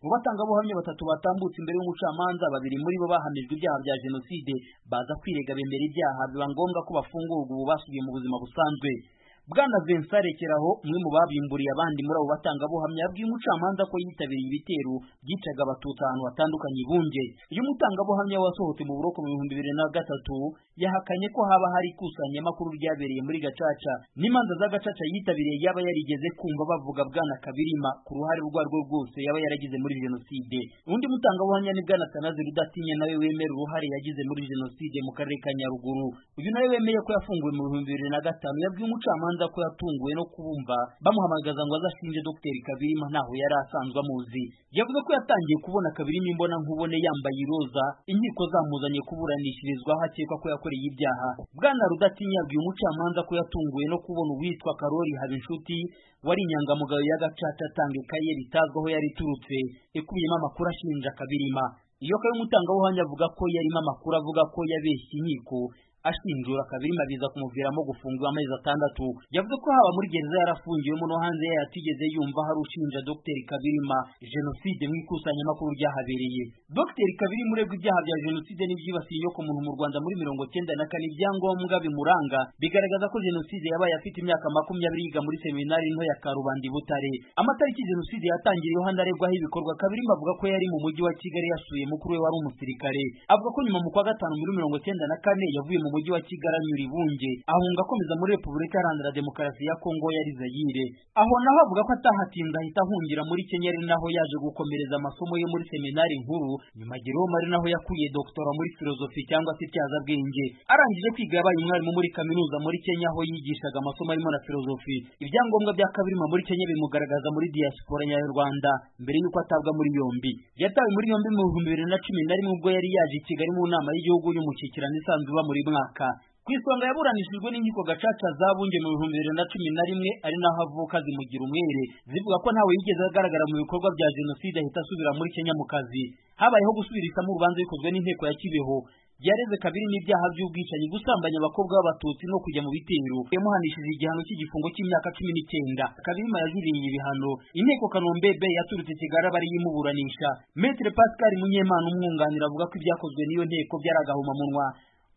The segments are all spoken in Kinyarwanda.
Mu batangabuhamya batatu batambutse imbere y'umucamanza babiri muri bo bahamijwe ibyaha bya jenoside baza kwirega bemera ibyaha biba ngombwa ko bafungurwa ubu basubiye mu buzima busanzwe bwana Vincent Rekeraho umwe mu babimburiye abandi muri abo batangabuhamya yabwiye umucamanza ko yitabiriye ibitero byicaga abatutsi ahantu hatandukanye i Bunge uyu mutangabuhamya wasohotse mu buroko mu bihumbi bibiri na gatatu yahakanye ko haba hari ikusanyamakuru ryabereye muri Gacaca n'imanza za Gacaca yitabiriye yaba yarigeze kumva bavuga bwana Kabirima ku ruhare urwo arirwo rwose yaba yaragize muri jenoside undi mutangabuhamya ni bwana Atanaze Rudatinya nawe wemera uruhare yagize muri jenoside mu karere ka Nyaruguru uyu nawe wemeye ko yafunguwe mu bihumbi bibiri na gatanu yabwiye umucamanza ko yatunguwe no kubumva bamuhamagaza ngo azashinje Dr Kabirima ntaho yari asanzwe amuzi yavuze ko yatangiye kubona Kabirima imbona nkubone yambaye iroza inkiko zamuzanye kuburanishirizwa hakekwa ko yakoreye ibyaha bwana Rudatinya yabwiye umucamanza ko yatunguwe no kubona uwitwa Karori Habinshuti wari inyangamugayo ya Gacaca atanga ikaye ritazwi aho yari iturutse ikubiyemo amakuru ashinja Kabirima iyo kayo umutangabuhamya avuga ko yarimo amakuru avuga ko yabeshye inkiko ashinjura Kabirima biza kumuviramo gufungwa amezi atandatu yavuze ko haba muri gereza yarafungiwemo no hanze yayo atigeze yumva hari ushinja Dr Kabirima jenoside mu ikusanyamakuru ryahabereye Dr Kabirima uregwa ibyaha bya jenoside n'ibyibasiye inyoko muntu mu Rwanda muri mirongo cyenda na kane ibyangombwa bimuranga bigaragaza ko jenoside yabaye afite imyaka makumyabiri yiga muri seminari nto ya Karubanda i Butare amatariki jenoside yatangiriyeho hanaregwaho ibikorwa Kabirima avuga ko yari mu mujyi wa Kigali yasuye mukuru we wari umusirikare avuga ko nyuma mu kwa gatanu muri mirongo cyenda na kane yavuye mu mujyi wa Kigali anyura ibunge ahunga akomeza muri Repubulika Iharanira Demokarasi ya Kongo yari Zaire aho naho avuga ko atahatinze ahita ahungira muri Kenya ari naho yaje gukomereza amasomo ye muri seminari nkuru nyuma Jerome ari naho yakuriye doktora muri filozofi cyangwa se ityazabwenge arangije kwiga yabaye umwarimu muri kaminuza muri Kenya aho yigishaga amasomo arimo na filozofi ibyangombwa bya Kabirima muri Kenya bimugaragaza muri diaspora nyarwanda mbere y'uko atabwa muri yombi yatawe muri yombi mu bihumbi bibiri na cumi na rimwe ubwo yari yaje i Kigali mu nama y'igihugu y'umushyikirano isanzwe iba muri mwaka ku isonga yaburanishijwe n'inkiko gacaca za bunge mu bihumbi bibiri na cumi na rimwe ari naho avuka zimugira umwere zivuga ko ntawe yigeze agaragara mu bikorwa bya jenoside ahita asubira muri kenya mu kazi habayeho gusubirishamo urubanza bikozwe n'inteko ya kibeho yareze kabiri n'ibyaha by'ubwicanyi gusambanya abakobwa b'abatutsi no kujya mu bitero yamuhanishije igihano cy'igifungo cy'imyaka cumi n'icyenda kabirima yajuririye ibihano inteko kanombebe yaturutse kigali aba yimuburanisha metere pascal munyemana umwunganira avuga ko ibyakozwe n'iyo nteko byari agahomamunwa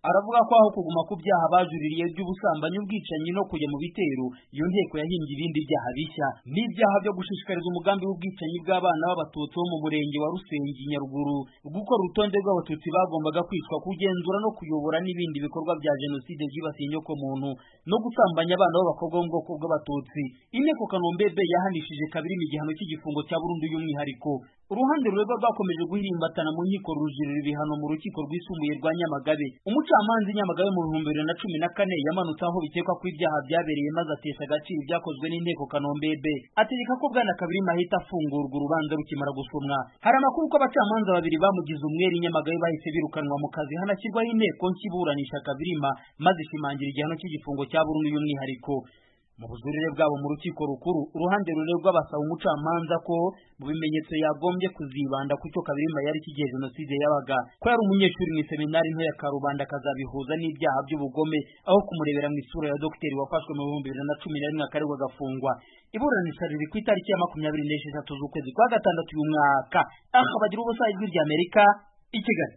aravuga ko aho kuguma ku byaha bajuririye by'ubusambanyi ubwicanyi no kujya mu bitero iyo nteko yahimbye ibindi byaha bishya n'ibyaha byo gushishikariza umugambi w'ubwicanyi bw'abana b'abatutsi bo mu murenge wa Rusengi Nyaruguru gukora urutonde rw'abatutsi bagombaga kwicwa kugenzura no kuyobora n'ibindi bikorwa bya jenoside byibasiye inyoko muntu no gusambanya abana b'abakobwa bo mu bwoko bw'abatutsi inteko kanombebe yahanishije kabiri igihano cy'igifungo cya burundu y'umwihariko uruhande ruregwa rwakomeje guhirimbatana mu nkiko rujurira ibihano mu rukiko rwisumbuye rwa Nyamagabe umucamanza Nyamagabe mu bihumbi bibiri na cumi na kane yamanutse aho bikekwa ko ibyaha byabereye maze atesha agaciro ibyakozwe n'inteko kanombebe ategeka ko bwana Kabirima ahita afungurwa urubanza rukimara gusomwa hari amakuru ko abacamanza babiri bamugize umwere Nyamagabe bahise birukanwa mu kazi hanashyirwaho inteko nk'iburanisha Kabirima maze ishimangira igihano cy'igifungo cya burundu y'umwihariko mu bujurire bwabo mu rukiko rukuru uruhande ruregwa basaba umucamanza ko mu bimenyetso yagombye kuzibanda ku cyo Kabirima yari kigiye jenoside yabaga ko yari umunyeshuri mu iseminari nto ya Karubanda akazabihuza n'ibyaha by'ubugome aho kumurebera mu isura ya dogiteri wafashwe mu bihumbi bibiri na cumi na rimwe akaregwa agafungwa iburanisha riri ku itariki ya makumyabiri n'esheshatu z'ukwezi kwa gatandatu uyu mwaka aha bagira ubusa ijwi ry'Amerika i Kigali